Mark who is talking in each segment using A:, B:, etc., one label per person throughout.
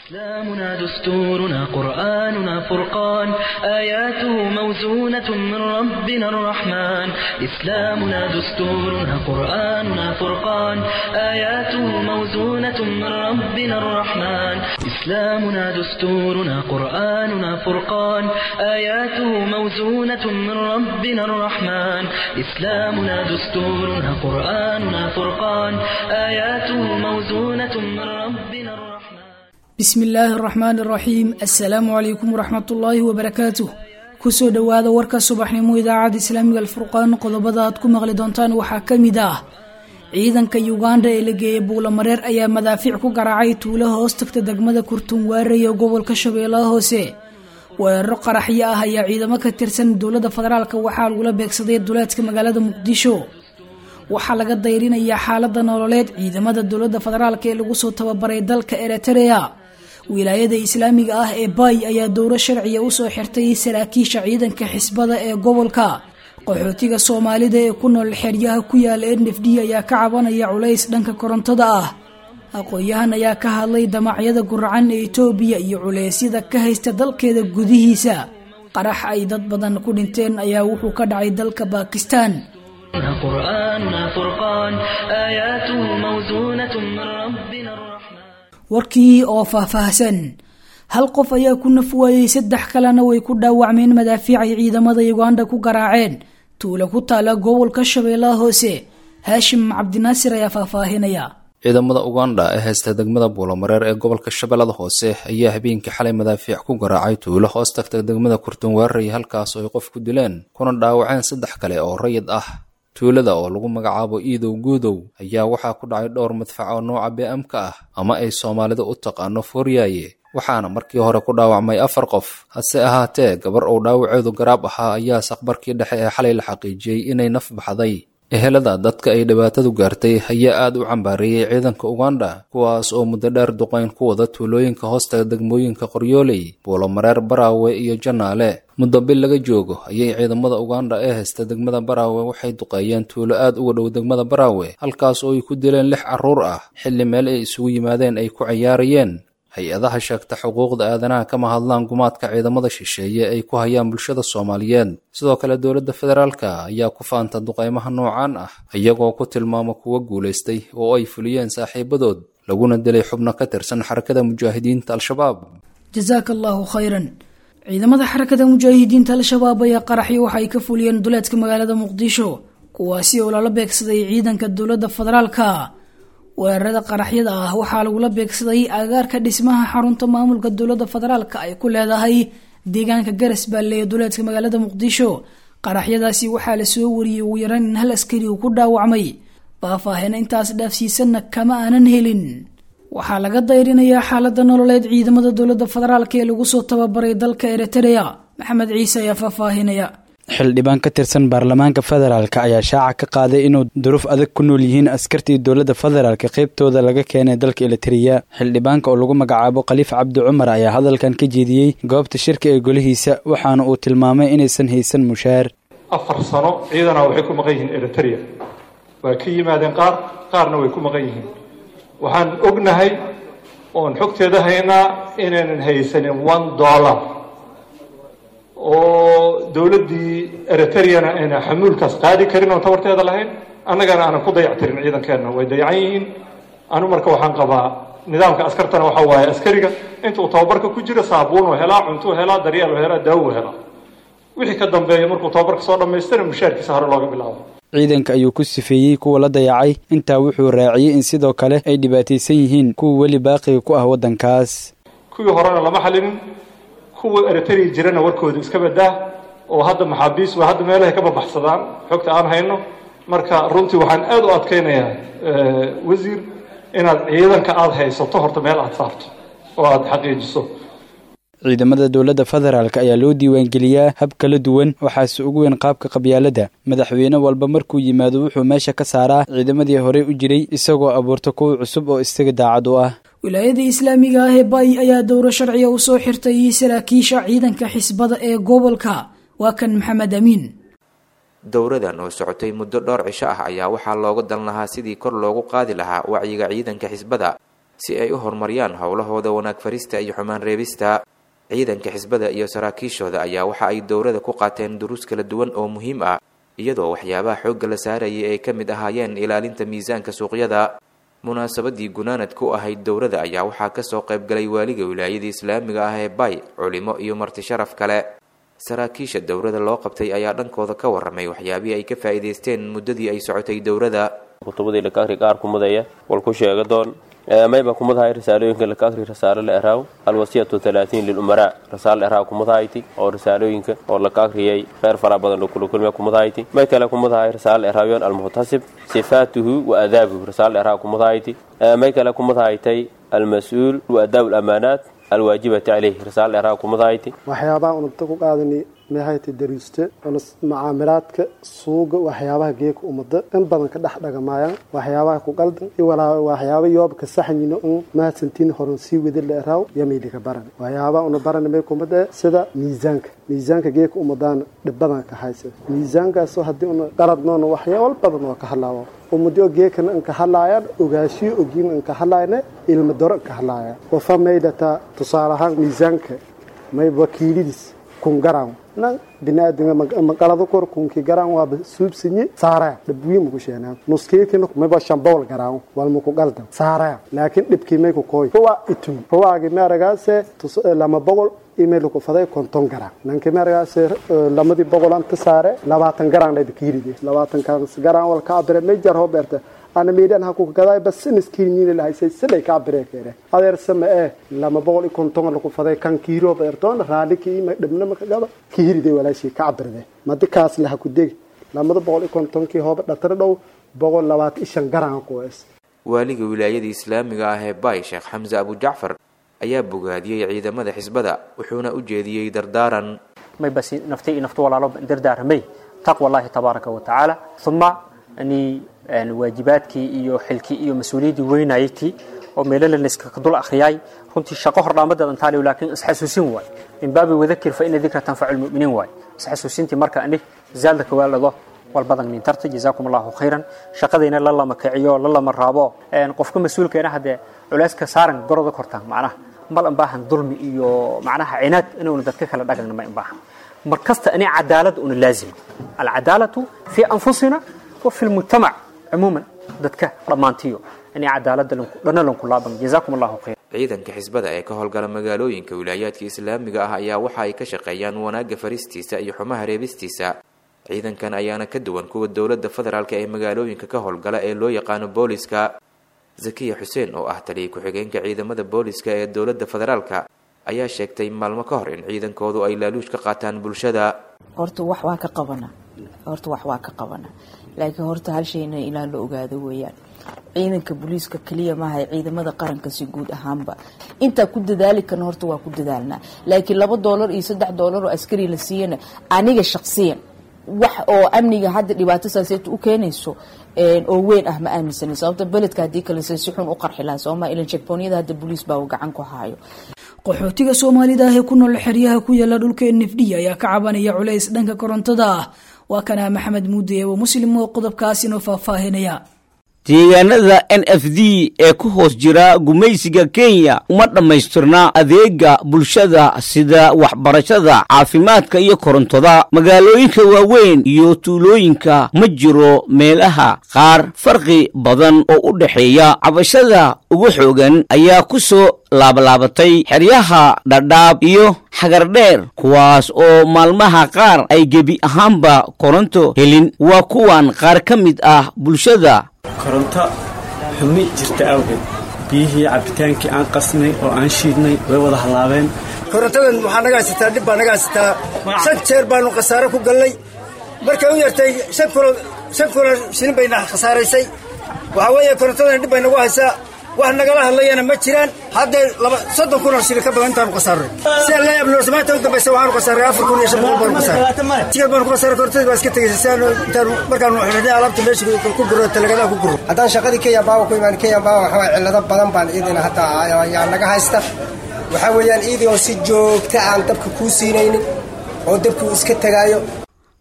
A: إسلامنا دستورنا قرآننا فرقان آياته موزونة من ربنا الرحمن إسلامنا دستورنا قرآننا فرقان آياته موزونة من ربنا الرحمن إسلامنا دستورنا قرآننا فرقان آياته موزونة من ربنا الرحمن إسلامنا دستورنا قرآننا فرقان آياته موزونة من ربنا الرحمن
B: bismi illaahi araxmaan araxiim assalaamu calaykum waraxmat ullaahi wabarakaatuh kusoo dhowaada warka subaxnimo idaacadda islaamiga alfurqaan qodobada aad ku maqli doontaan waxaa ka mid ah ciidanka yuganda ee la geeyay buulamareer ayaa madaafiic ku garaacay tuulaha hoos tagta degmada kurtunwaarey ee gobolka shabeellaha hoose weeraro qaraxyo ah ayaa ciidamo ka tirsan dowladda federaalk waxaa lagula beegsaday duleedka magaalada muqdisho waxaa laga dayrinayaa xaalada nololeed ciidamada dowladda federaalk ee lagu soo tababaray dalka eritrea wilaayada islaamiga ah ee baay ayaa dowro sharciya usoo xirtay saraakiisha ciidanka xisbada ee gobolka qaxootiga soomaalida ee ku nool xeryaha ku yaala nf d ayaa ka cabanaya culays dhanka korontada ah aqoon-yahan ayaa ka hadlay damacyada guracan ee etoobiya iyo culeysyada ka haysta dalkeeda gudihiisa qarax ay dad badan ku dhinteen ayaa wuxuu ka dhacay dalka bakistan
A: قرآننا فرقان آياته موزونة من ربنا الرحمن
B: warkii oo faahfaahsan hal qof ayaa ku naf waayey saddex kalena way ku dhaawacmeen madaafiic ay ciidamada uganda ku garaaceen tuula ku taala gobolka shabeellaha hoose haashim cabdinaasir ayaa faahfaahinaya
C: ciidamada uganda ee haysta degmada buulamareer ee gobolka shabeellada hoose ayaa habeenkii xalay madaafiic ku garaacay tuulo hoos tagta degmada kurtunwaarey halkaas oo ay qof ku dileen kuna dhaawaceen saddex kale oo rayid ah tuulada oo lagu magacaabo iidow guudow ayaa waxaa ku dhacay dhowr madfac oo nooca bm-ka ah ama ay soomaalida u taqaano fooriyaaye waxaana markii hore ku dhaawacmay afar qof hase ahaatee gabar uu dhaawaceedu garaab ahaa ayaa saqbarkii dhexe ee xalay la xaqiijiyey inay naf baxday ehelada dadka ay dhibaatadu gaartay ayaa aad u cambaareeyey ciidanka uganda kuwaas oo muddo dheer duqayn ku wada tuulooyinka hoostaga degmooyinka qoryooley buulomareer baraawe iyo janaale muddo bil laga joogo ayay ciidamada uganda ee haysta degmada baraawe waxay duqeeyeen tuulo aad uga dhow degmada baraawe halkaas oo ay ku dileen lix carruur ah xilli meel ay isugu yimaadeen ay ku cayaarayeen hay-adaha sheegta xuquuqda aadanaha kama hadlaan gumaadka ciidamada shisheeye ay ku hayaan bulshada soomaaliyeed sidoo kale dowladda federaalka ayaa ku faanta duqaymaha noocaan ah iyagoo ku tilmaama kuwa guulaystay oo ay fuliyeen saaxiibadood laguna dilay xubno ka tirsan xarakada mujaahidiinta al-shabaab
B: jasaaka allaahu khayran ciidamada xarakada mujaahidiinta al-shabaab ayaa qaraxyo waxa ay ka fuliyeen duleedka magaalada muqdisho kuwaasi oo lala beegsaday ciidanka dowladda federaalka weerarada qaraxyada ah waxaa lagula beegsaday agaarka dhismaha xarunta maamulka dowladda federaalka ay ku leedahay deegaanka garas baalle ee duleedka magaalada muqdisho qaraxyadaasi waxaa lasoo wariyey ugu yaraan in hal askari uu ku dhaawacmay faahfaahina intaas dhaafsiisanna kama aanan helin waxaa laga dayrinayaa xaalada nololeed ciidamada dowladda federaalk ee lagu soo tababaray dalka eritrea maxamed ciise ayaa faahfaahinaya
D: xildhibaan ka tirsan baarlamaanka federaalk ayaa shaaca ka qaaday inuu duruuf adag ku nool yihiin askartii dowladda federaalk qaybtooda laga keenay dalka elitariya xildhibaanka oo lagu magacaabo khaliif cabdi cumar ayaa hadalkan ka jeediyey goobta shirka ee golihiisa waxaana uu tilmaamay inaysan haysan mushaar
E: afar sano ciidana waxay ku maqan yihiin eriteria waa ka yimaadeen qaar qaarna way ku maqan yihiin waxaan ognahay oon xogteeda haynaa inaynan haysanin one dollar oo dowladdii eriteriyana ayna xamuulkaas qaadi karin oon tabarteeda lahayn annagana aanan ku dayactirin ciidankeenna way dayacan yihiin anu marka waxaan qabaa nidaamka askartana waxaa waaye askariga intuu tababarka ku jiro saabuunuu helaa cuntuu helaa daryeel helaa daawuu helaa wixii ka dambeeya markuu tababarka soo dhammaystana mushaarkiisa hore looga bilaabo
D: ciidanka ayuu ku sifeeyey kuwa la dayacay intaa wuxuu raaciyey in sidoo kale ay dhibaataysan yihiin kuwa weli baaqiga ku ah waddankaas
E: kuwii horena lama xalinin kuwa eritrea jirana warkooda iska badaa oo hadda maxaabiis waa hadda meelahay ka babaxsadaan xogta aan hayno marka runtii waxaan aad u adkaynayaa wasiir inaad ciidanka aada haysato horta meel aada saarto oo aada xaqiijiso
D: ciidamada dowladda federaalk ayaa loo diiwaangeliyaa hab kala duwan waxaase ugu weyn qaabka qabyaalada madaxweyne walba markuu yimaado wuxuu meesha ka saaraa ciidamadii horey u jiray isagoo abuurta kuwa cusub oo isaga daacad u ah
B: wilaayada islaamiga ah ee baay ayaa dowro sharciga u soo xirtay saraakiisha ciidanka xisbada ee gobolka waa kan maxamed amiin
F: dowradan oo socotay muddo dhowr cisho ah ayaa waxaa looga dan lahaa sidii kor loogu qaadi lahaa wacyiga ciidanka xisbada si ay u horumariyaan howlahooda wanaag farista iyo xumaan reebista ciidanka xisbada iyo saraakiishooda ayaa waxa ay dowrada ku qaateen duruus kala duwan oo muhiim ah iyadoo waxyaabaha xoogga la saarayay ay ka mid ahaayeen ilaalinta miisaanka suuqyada munaasabadii gunaanad ku ahayd dowrada ayaa waxaa kasoo qaybgalay waaliga wilaayada islaamiga ah ee bay culimo iyo marti sharaf kale saraakiisha dowrada loo qabtay ayaa dhankooda ka waramay waxyaabihii ay ka faa'iidaysteen muddadii ay socotay dowrada
G: kutubadii laka akri qaar kumudaya wal ku sheega doon mayba kumadahay risaalooyinka laka akri rasaalo la eraaw alwasiyatu talaatiin lilumaraa rasaalo eraaw kumadahayti oo risaalooyinka oo laka akriyay kheyr fara badan oo kula kulmiya kumadahayti may kale kumadahay rasaalo eraawiyon almuhtasib sifaatuhu wa adaabuhu rasaalo eraaw kumadahayti may kale kumadahaytay almas-uul wa adaabu lamaanaat alwaajibati caleyh rasaalo eraaw kumadahayti
H: waxyaabaha unugta ku qaadani meehayta dariiste macaamilaadka suuga waxyaabaha geeka umada in badan ka dhex dhagamaayaan waxyaabaha ku qaldan iyo waxyaaba yooba ka saxanyino un mahadsantiin horan sii wada la eraaw yamaydhika baran waxyaabaha una barani may kumada sida miisaanka miisaanka geeka umadaana dhibbadan ka haysa miisaankaasoo haddii una qaladnoona waxyaabal badan oo ka hadlaawo ummadyo geekana inka hadlaayaan ogaashiyo ogiin inka hadlaayana ilma doro inka hadlaayaan wafa maydhataa tusaale ahaan miisaanka may wakiilidiis kun garan nan binaadinga maqalada kor kunki garan waaba suubsinye saaraya dhibwiin muku sheenaa nuskeekina mayba shambowl garan wal muku qaldan saaraya laakiin dhibkii may ku kooy huwa itun huwaagi meeragaase lama boqol email ku faday konton garan nanki meeragaase lamadii boqol anta saare labaatan garan dhayba kiiride labaatan kaas garan wal ka abire mejar hoberta ana meedhan ha ku gaday bas siniskiin la haysay siday ka abreekere adeer sama ee lama boqol iyo konton lagu faday kan kiiro beertoon raali kii ma dhibna ma gaba kiiride walaashii ka abrede madikaas la ku deg lamada boqol iyo konton kii hooba dhatar dhow boqol labaatan iyo shan garan ku es
F: waaliga wilaayada islaamiga ah ee bay sheekh xamse abu jacfar ayaa bogaadiyey ciidamada xisbada wuxuuna u jeediyey dardaaran
I: may basi naftay iyo naftu walaalo dardaaramay taqwa allahi tabaaraka wa tacaala uma ani waajibaadkii iyo xilkii iyo mas-uuliyaddii weynaytii oo meelo la iska dul akhriyay runtii shaqo hordhaamadeed antaaliyo laakiin isxasuusin waay min baabi wadakir fa ina dikra tanfacu lmu'miniin waay isxasuusintii marka ani zaalda kawaalado walbadan nintarta jazaakum allahu khayran shaqadayna la lama kiciyo la lama raabo qofka mas-uulkeena haddee culeyska saaran goroda kortaan macnaha mal anbaahan dulmi iyo macnaha cinaad inuuna dadka kala dhagagna ma anbaahan mar kasta ani cadaalad una laazim alcadaalatu fi anfusina wa fi lmujtamac cumuuman dadka dhammaantiyo inay cadaalada dhana lanku laaban jazaakum allahu khayr
F: ciidanka xisbada ee ka howlgala magaalooyinka wilaayaadka islaamiga ah ayaa waxa ay ka shaqeeyaan wanaagga faristiisa iyo xumaha reebistiisa ciidankan ayaana ka duwan kuwa dowladda federaalk ee magaalooyinka ka howlgala ee loo yaqaano booliska zakiya xuseen oo ah taliya ku-xigeenka ciidamada booliska ee dowladda federaalka ayaa sheegtay maalmo ka hor in ciidankoodu ay laaluush ka qaataan bulshada
J: horta wax waa ka qabana horta wax waa ka qabana laakiin horta hal shayna ilaa la ogaado weeyaan ciidanka booliiska keliya maaha ciidamada qaranka si guud ahaanba intaa ku dadaali karna horta waa ku dadaalnaa laakiin laba doolar iyo saddex doolar oo askari la siiyana aniga shaqsiyan wax oo amniga hadda dhibaato saaseeta u keenayso oo weyn ah ma aaminsani sababta beledka haddii kalese si xun u qarxi lahaa sooma ilan checkpoonyada hadda booliis baa uu gacan ku haayo
B: qaxootiga soomaalida ah ee ku nool xeryaha ku yaala dhulka nfd ayaa ka cabanaya culays dhanka korontada ah waa kana maxamed muude eebo muslim oo qodobkaas inoo faahfaahinaya
K: deegaanada n f d ee ku hoos jira gumaysiga kenya uma dhammaystirna adeega bulshada sida waxbarashada caafimaadka iyo korontada magaalooyinka waaweyn iyo tuulooyinka ma jiro meelaha qaar farqi badan oo u dhexeeya cabashada ugu xoogan ayaa ku soo laabalaabatay xeryaha dhadhaab iyo xagardheer kuwaas oo maalmaha qaar ay gebi ahaanba koronto helin waa kuwan qaar ka mid ah bulshada
L: koronto xumi jirta awgeed biyihii cabbitaankii aan qasnay oo aan shiidnay way wada hallaabeen
M: korontadan waxaa naga haysataa dhib baa naga haysataa shan jeer baanu khasaare ku gallay markay u yartay shan kulo shan kulo shilin bayna khasaaraysay waxaa weeye korontadan dhib bay nagu haysaa wax nagala hadlayana ma jiraan hadday laba soddon kun oo shilin ka badan intaanu khasaarnay si aan la yaabno samaanta u dambaysa waxaanu khasaaray afar kun iyo shan boqol baanu khasaaray tigal baanu ku khasaaray korontadii baa iska tegaysa si aanu intaanu markaanu xidhnay alaabta meesha ku guro talagadaha ku guro
N: haddaan shaqadii kenya baawa ku imaan kenya baawa waxaa waye cillado badan baan iidina hadda ayaa naga haysta waxaa weeyaan iidii oo si joogta aan dabka kuu siinaynin oo dabkuu iska tegaayo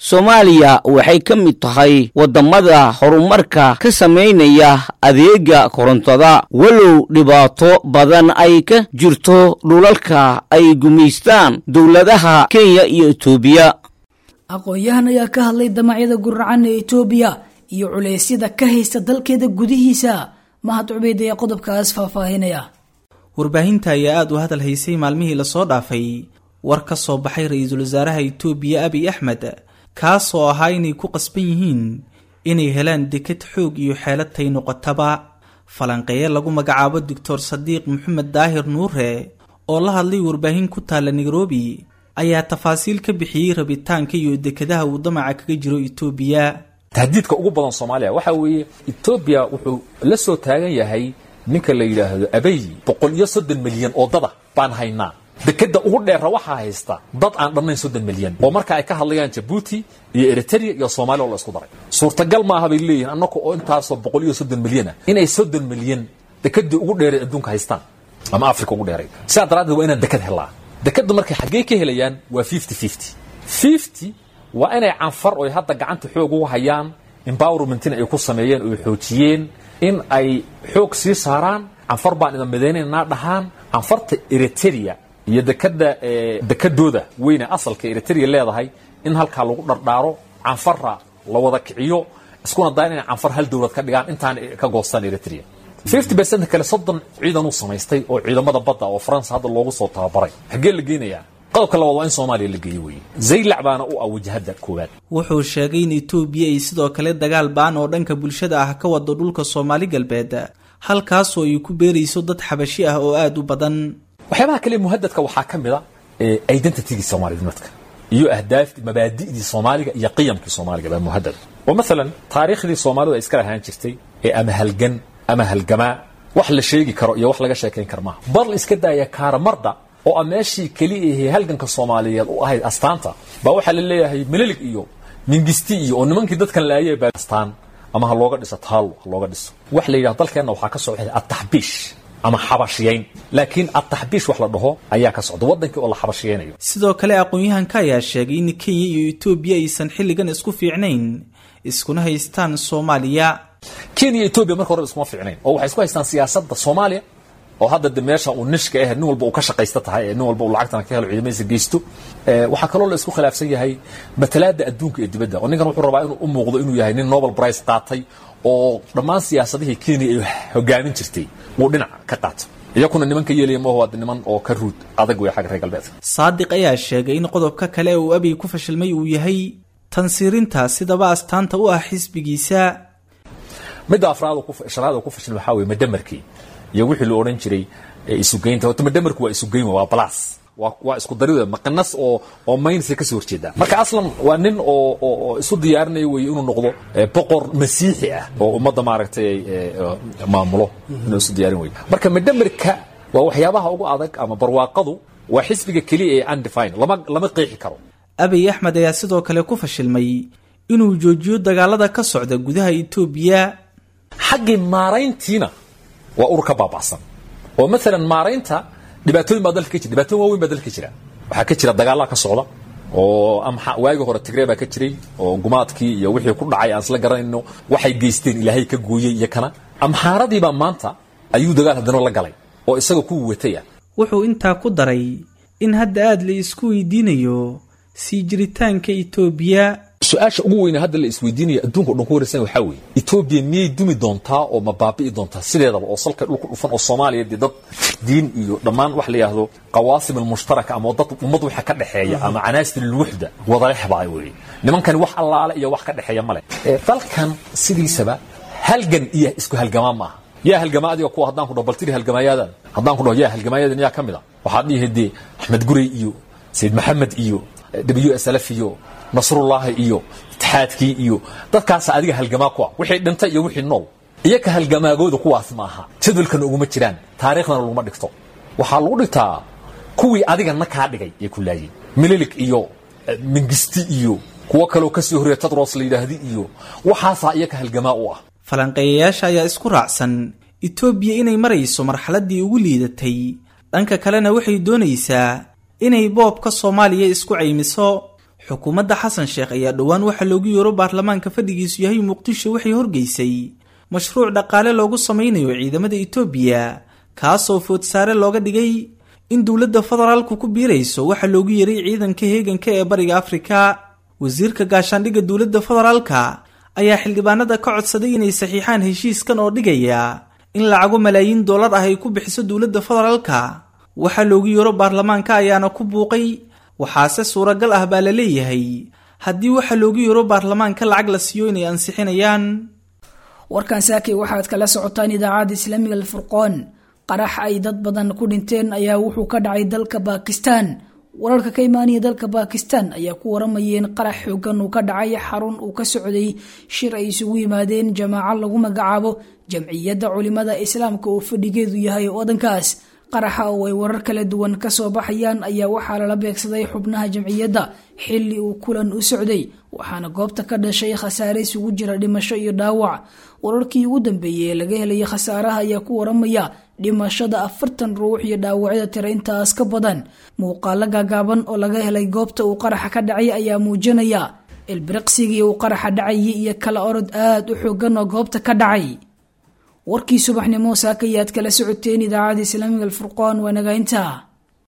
K: soomaaliya waxay ka mid tahay waddamada horumarka ka samaynaya adeega korontada walow dhibaato badan ay ka jirto dhulalka ay gumaystaan dowladaha kenya iyo etoobiya
B: aqoon-yahan ayaa ka hadlay damacyada guracan ee etoobiya iyo culeysyada ka haysta dalkeeda gudihiisa mahad cubeyd ayaa qodobkaas faahfaahinaya
O: warbaahinta ayaa aada u hadal haysay maalmihii lasoo dhaafay war ka soo baxay ra-iisul wasaaraha itoobiya abiy axmed kaasoo ahaa inay ku qasban yihiin inay helaan deked xoog iyo xeelatay noqotaba falanqeeye lagu magacaabo doctor sadiiq maxamed daahir nuure oo la hadlay warbaahin ku taalla nairobi ayaa tafaasiil ka bixiyey rabitaanka iyo dekedaha uu damaca kaga jiro itoobiya
P: tahdiidka ugu badan soomaaliya waxaa weeye etoobiya wuxuu la soo taagan yahay ninka la yidhaahdo abey boqol iyo soddon milyan oo dada baan haynaa dekeda ugu dheera waxaa haysta dad aan dhannayn soddon milyan oo marka ay ka hadlayaan jabuuti iyo eritrea iyo soomaaliya oo la isku daray suurtagal maaha bay leeyihin annaga oo intaasoo boqol iyo soddon milyana inay soddon milyan dekedii ugu dheeray adduunka haystaan ama africa ugu dheeray sidaa daraaddeed waa inaan deked helaa dekeda markay xaggee ka helayaan waa fifty fifty fifty waa inay canfar oy hadda gacanta xoog ugu hayaan empowermentina ay ku sameeyeen oy xoojiyeen in ay xoog sii saaraan canfar baan ida midaynaynaa dhahaan canfarta eritrea iyo dekada dekadooda weyne asalka eritrea leedahay in halkaa lagu dhardhaaro canfara la wada kiciyo iskuna dayan inay canfar hal dowlad ka dhigaan intaan ka goostaan eritrea fifty percent kale soddon ciidan uu samaystay oo ciidamada badda oo faransa hadda loogu soo tababaray xaggee la geenayaa qodobka labaad waa in soomaaliya la geeyo weeye zaylac baana u ah wajahadda koowaad
O: wuxuu sheegay in etoobiya ay sidoo kale dagaal ba'an oo dhanka bulshada ah ka wado dhulka soomaali galbeed halkaasoo ay ku beerayso dad xabashi ah oo aada u badan
P: waxyaabaha kale muhadadka waxaa ka mid a identitygii soomaalinimadka iyo ahdaaftii mabaadi'dii soomaaliga iyo qiyamkii soomaaliga baa muhadad oo maalan taariikhdii soomaalidu ay iska lahaan jirtay ee ama halgan ama halgamaa wax la sheegi karo iyo wax laga sheekayn kara maaha bar la iska daaya kaaramarda oo a meeshii keliya ahee halganka soomaaliyeed u ahayd astaanta baa waxaa la leeyahay melilig iyo mingisti iyo oo nimankii dadkan laayay baa astaan ama ha looga dhiso taalo ha looga dhiso wax la yidhahdo dalkeenna waxaa ka socda ataxbiish ama xabashiyayn laakiin ataxbiish wax la dhaho ayaa ka socda waddankii oo la xabashiyaynayo
O: sidoo kale aqoon-yahanka ayaa sheegay in kenya iyo etoobiya aysan xilligan isku fiicnayn iskuna haystaan soomaaliya
P: kenya iyo etoobiya marka hore iskuma fiicnayn oo waxay isku haystaan siyaasadda soomaaliya oo hadda de meesha uu nishka ah nin walba uu ka shaqaysta tahay ee nin walba uu lacagtana ka helo ciidamadiisa geysto waxaa kaloo la isku khilaafsan yahay matalaada adduunka ee dibadda oo ninkan wuxuu rabaa inuu u muuqdo inuu yahay nin nobel prize qaatay oo dhammaan siyaasadihii kenya ay hogaamin jirtay uu dhinac ka qaato iyakuna nimanka yeelaya maaho waa niman oo ka ruud adag wey xagga reer galbeedka
O: saadiq ayaa sheegay in qodobka kale uu abiy ku fashilmay uu yahay tansiirinta sidaba astaanta u ah xisbigiisa
P: midda afraad shanaad ku fashilmay waxaa weye madamarkii iyo wixii la odhan jiray isugeynta horta madamarku waa isugeyn waa balas waa isku darida maqanas oo oo maynsa kasoo horjeedaa marka aslan waa nin oo oo isu diyaarinaya weye inuu noqdo boqor masiixi ah oo ummadda maaragtay maamulo inuu isu diyaarin weye marka madamarka waa waxyaabaha ugu adag ama barwaaqadu waa xisbiga keliya ee undefine lama lama qeexi karo
O: abiy axmed ayaa sidoo kale ku fashilmay inuu joojiyo dagaalada ka socda gudaha etoobiya
P: xaggii maarayntiina waa urur ka baaba'san oo maalan maaraynta dhibaatooyin baa dalka ka jira dhibaatooyin waaweyn baa dalka ka jira waxaa ka jira dagaallaa ka socda oo amxa waagii hore tigree baa ka jiray oo gumaadkii iyo wixii ku dhacay aan isla garanayno waxay geysteen ilaahay ka gooyey iyo kana amxaaradiibaa maanta ayuu dagaal haddana la galay oo isaga ku wataya
O: wuxuu intaa ku daray in hadda aada la isku weydiinayo sii jiritaanka etoobiya
P: su-aasha ugu weyne hadda la isweydiinaya adduunka o dhan ku waraysan waxaa weeye etoobiya miyay dumi doontaa oo ma baabi'i doontaa sideedaba oo salka dhulka dhufan oo soomaaliya dee dad diin iyo dhammaan wax la yidhaahdo qawaasim almushtaraka ama dad ummad waxa ka dhexeeya ama canaasir alwuxda wadalexbaa weeye nimankani wax allaale iyo wax ka dhexeeya male dalkan sidiisaba halgan iyo isku halgamaa maaha yaa halgamaa adiga kuwa haddaan ku dhaho baltiri halgamaayadan haddaan ku dhaho yaa halgamaayadan yaa ka mid a waxaad dhihi dee axmed gurey iyo sayid maxamed iyo w s lf iyo nasrullaahi iyo itixaadkii iyo dadkaasa adiga halgamaa ku ah wixii dhintay iyo wixii nool iyaka halgamaagooda kuwaas ma aha jadwalkana uguma jiraan taariikhdana laguma dhigto waxaa lagu dhigtaa kuwii adiga na kaa dhigay ee ku laayeen mililig iyo mingisti iyo kuwo kaloo kasii horreeya tadros la yidhaahdi iyo waxaasaa iyaka halgamaa u ah
O: falanqeeyayaasha ayaa isku raacsan etoobiya inay marayso marxaladdii ugu liidatay dhanka kalena waxay doonaysaa inay boobka soomaaliya isku caymiso xukuumadda xasan sheekh ayaa dhowaan waxaa loogu yeero baarlamaanka fadhigiisu yahay muqdisho waxay horgeysay mashruuc dhaqaale loogu samaynayo ciidamada itoobiya kaasoo foodsaare looga dhigay in dowladda federaalku ku biirayso waxaa loogu yeeray ciidanka heeganka ee bariga afrika wasiirka gaashaandhigga dowladda federaalka ayaa xildhibaanada ka codsaday inay saxiixaan heshiiskan oo dhigaya in lacago malaayiin dollar ah ay ku bixiso dowladda federaalka waxaa loogu yeero baarlamaanka ayaana ku buuqay waxaase suuragal ah baa la leeyahay haddii waxaa loogu yeero baarlamaanka lacag la siiyo inay ansixinayaan
B: warkan saakay waxaad kala socotaan idaacadda islaamiga alfurqoon qarax ay dad badan ku dhinteen ayaa wuxuu ka dhacay dalka baakistan wararka ka imaanaya dalka baakistan ayaa ku waramayeen qarax xoogan uu ka dhacay xarun uu ka socday shir ay isugu yimaadeen jamaaco lagu magacaabo jamciyadda culimada islaamka oo fadhigeedu yahay wadankaas qaraxa oo ay warar kala duwan kasoo baxayaan ayaa waxaa lala beegsaday xubnaha jamciyadda xilli uu kulan u socday waxaana goobta ka dhashay khasaare isugu jira dhimasho iyo dhaawac wararkii ugu dambeeyey ee laga helaya khasaaraha ayaa ku waramaya dhimashada afartan ruux iyo dhaawacyada tira intaas ka badan muuqaalo gaagaaban oo laga helay goobta uu qaraxa ka dhacay ayaa muujinaya ilbiriqsigii uu qaraxa dhacayay iyo kala orod aad u xoogan oo goobta ka dhacay warkii subaxnimo saakayaad kala socoteen idaacada islaamiga alfurqaan waa nagaynta